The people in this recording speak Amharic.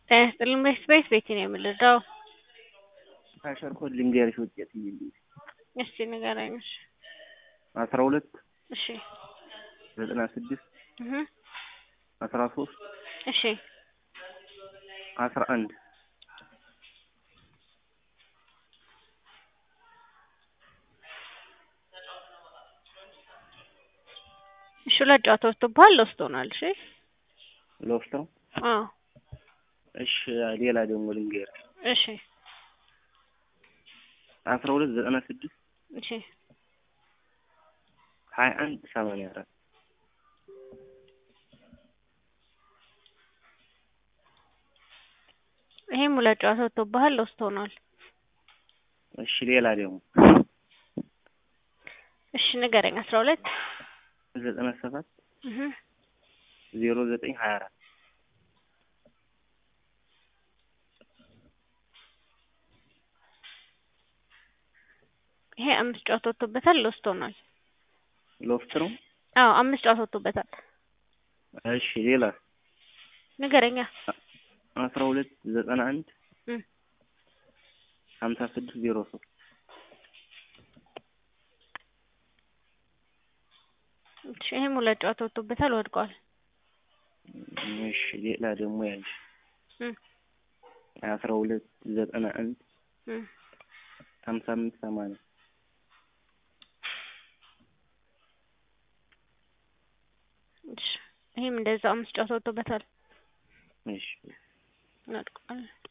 ጤና ይስጥልኝ በስፔስ ቤት ነው የምልደው። ካሸር ኮድ ልንገርሽ ውጤት ይልኝ እስቲ ንገረኝ። እሺ አስራ ሁለት እሺ ዘጠና ስድስት እህ አስራ ሶስት እሺ አስራ አንድ እሺ ሁለት ጨዋታ ወጥቶብሃል ሎስት ሆኗል። እሺ ሎፍት ነው። አዎ እሺ ሌላ ደግሞ ልንገርሽ እሺ አስራ ሁለት ዘጠና ስድስት እሺ ሀያ አንድ ሰማንያ አራት ይሄም ሁለት ጨዋታ ወጥቶብሃል ሎስት ሆኗል። እሺ ሌላ ደግሞ እሺ ንገረኝ። አስራ ሁለት ዘጠና ሰባት እህ ዜሮ ዘጠኝ ሀያ አራት ይሄ አምስት ጨዋታ ወጥቶበታል ሎስት ሆኗል። ሎፍት ነው። አዎ አምስት ጨዋታ ወጥቶበታል። እሺ ሌላ ንገረኛ። አስራ ሁለት ዘጠና አንድ እም ሀምሳ ስድስት ዜሮ ሶስት እሺ ይሄም ሁለት ጨዋታ ወጥቶበታል ወድቋል። እሺ ሌላ ደግሞ ያልሽ እም አስራ ሁለት ዘጠና አንድ እም ሀምሳ አምስት ሰማንያ እሺ ይሄም እንደዛው አምስት ጨዋታ ወጥቶበታል እሺ ወድቋል።